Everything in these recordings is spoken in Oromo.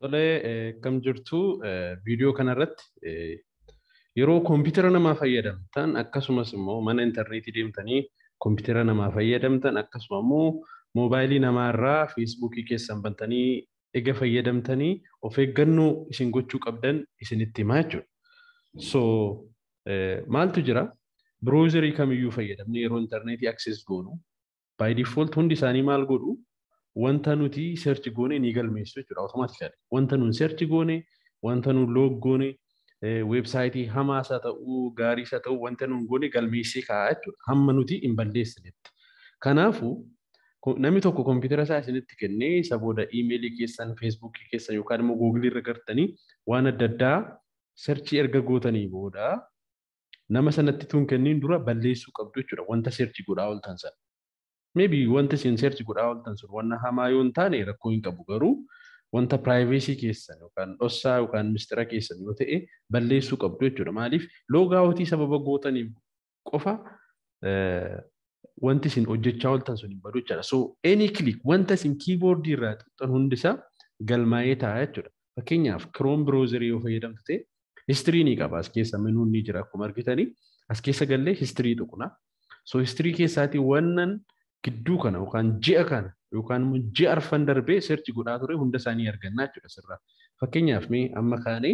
Tolee, kam jirtu viidiyoo kanarratti yeroo koompitara namaa fayyadamtan akkasumas immoo mana intarneetii deemtanii koompitara namaa fayyadamtan akkasuma immoo moobaayilii namaarraa feesbuukii keessan bantanii ega fayyadamtanii of eeggannoo isin gochuu qabdan isinitti himaa jechuudha. So maaltu jira? Biroozerii kamiyyuu fayyadamne yeroo intarneetii access goonu by default hundi isaanii maal godhu wanta nuti search goone ni galmeessu jechuudha automatically. Wanta nun search goone, wanta nun log goone, weebsaayitii hamaas haa ta'uu, gaariis haa ta'uu wanta nun goone galmeessee kaa'a jechuudha. Hamma nuti hin balleessinetti. Kanaafuu namni tokko koompitara isaa isinitti kennee isa booda iimeelii keessan, feesbuukii keessan yookaan immoo googilii irra gartanii waan adda addaa searchii erga gootanii booda nama sanatti tun kenniin dura balleessuu qabdu jechuudha wanta searchii godhaa ooltan sana. maybe wanta isin search godhaa ooltan sun wanna hamaa yoo hin taane rakkoo hin qabu garuu wanta privacy keessan yookaan dhossaa yookaan mistira keessan yoo ta'e balleessuu qabdu jechuudha. Maaliif loogaawwatii sababa gootaniif qofa wanti isin hojjechaa ooltan sun hin badu jechuudha. So any click wanta isin kiiboordii irraa xuxxan hundisaa galmaa'ee taa'a jechuudha. Fakkeenyaaf Chrome browser yoo fayyadamtu ta'e histirii ni qaba as keessa menuun ni jira akkuma argitanii as keessa gallee histirii tuqna. So histirii keessaatii wannan gidduu kana yookaan ji'a kana yookaan immoo ji'a arfan darbee seerchi godhaa ture hunda isaanii argannaa jechuudha sirraa. Fakkeenyaaf mee amma kaanee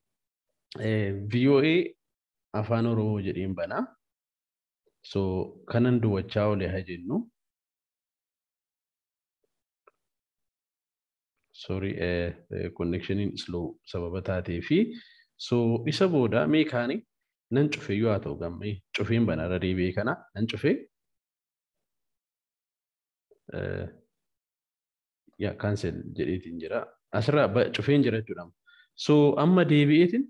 VOA afaan Oromoo jedheen banaa. So kanan duwwachaa oole haa jennu. Sorry, connectioniin slow sababa taatee fi so isa booda mee kaanii nan cufe yoo haa ta'u gammee cufeen banaa deebi'ee kana nan cufee yaa kaansel jedheetiin jira. Asirraa cufeen jira jechuudha. So amma deebi'eetiin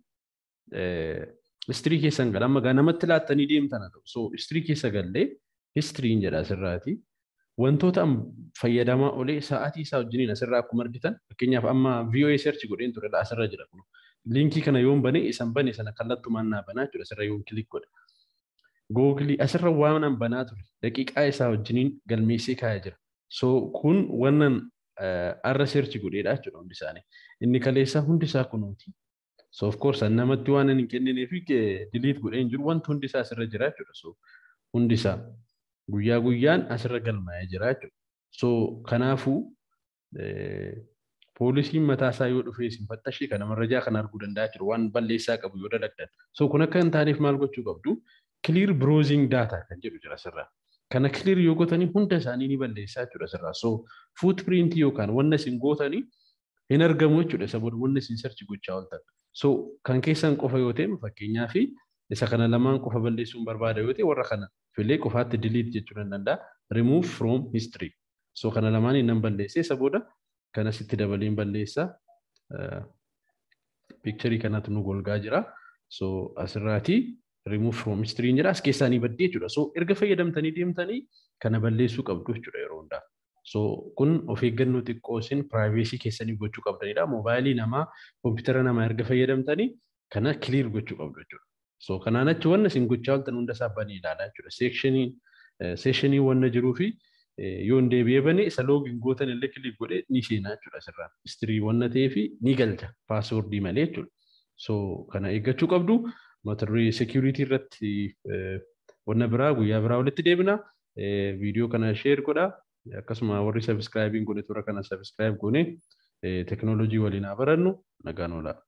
istirii keessan gala amma namatti laattanii deemtan haa ta'u. So istirii keessa gallee histiriin jedha asirraati. Wantoota fayyadamaa olee sa'aatii isaa wajjiniin asirraa akkuma argitan fakkeenyaaf amma VOA search godheen ture asirra jira kun. Liinkii kana yoon bane isan bane sana kallattumaan naa banaa jechuudha asirra yoon kilik godhe. Googilii asirra waan banaa ture daqiiqaa isaa wajjiniin galmeessee kaa'ee jira. So kun wannan arra searchi godheedha jechuudha hundi isaanii. Inni kaleessaa hundi isaa kunuuti. So of course namatti waan hin kenninee fi delete godheen jiru wanti hundi isaa asirra jira jechuudha. So hundi isaa guyyaa guyyaan asirra galmaa'ee jira jechuudha. So kanaafuu poolisiin mataa isaa yoo dhufee isin fattashee kana marrajaa kana arguu danda'a jiru waan balleessaa qabu yoo dalagdan. So kun akka hin taaneef maal gochuu qabdu? Clear browsing data kan jedhu jira asirraa. kana clear yoo gootanii hunda isaanii ni balleessaa jechuudha asirraa. So footprint yookaan wanna isin gootanii hin argamu jechuudha isa booda wanna isin search gochaa ooltan. So kan keessan qofa yoo ta'e fakkeenyaa fi isa kana lamaan qofa balleessuun barbaada yoo ta'e warra kana filee qofaatti delete jechuu nan danda'a. Remove from history. So kana lamaan nan balleessee isa booda kana sitti dabaleen balleessaa. Piikcharii kanatu nu golgaa jira. So asirraatii remove from history jedha as keessaa ni baddee jechuudha. So erga fayyadamtanii deemtanii kana balleessuu qabdu jechuudha yeroo hundaa. So kun of eeggannoo xiqqoo isin privacy keessanii gochuu qabdanidha. Moobaayilii namaa, koompitara namaa erga fayyadamtanii kana clear gochuu qabdu jechuudha. So kanaan achi wanna isin gochaa ooltan hunda isaa banii ilaalaa jechuudha. Seekshiniin seeshinii wanna jiruu fi yoo hin deebi'ee bane isa loogiin gootan illee kilik godhee ni seenaa jechuudha asirraa. Histirii wanna ta'ee fi ni galcha paaswoordii malee jechuudha. So kana eeggachuu qabdu. mata duree security irratti wanna biraa guyyaa biraa walitti deebina. Viidiyoo kana share godha. Akkasuma warri subscribe godhe toora kana subscribe goone teknoolojii waliin haa barannu nagaan oolaa.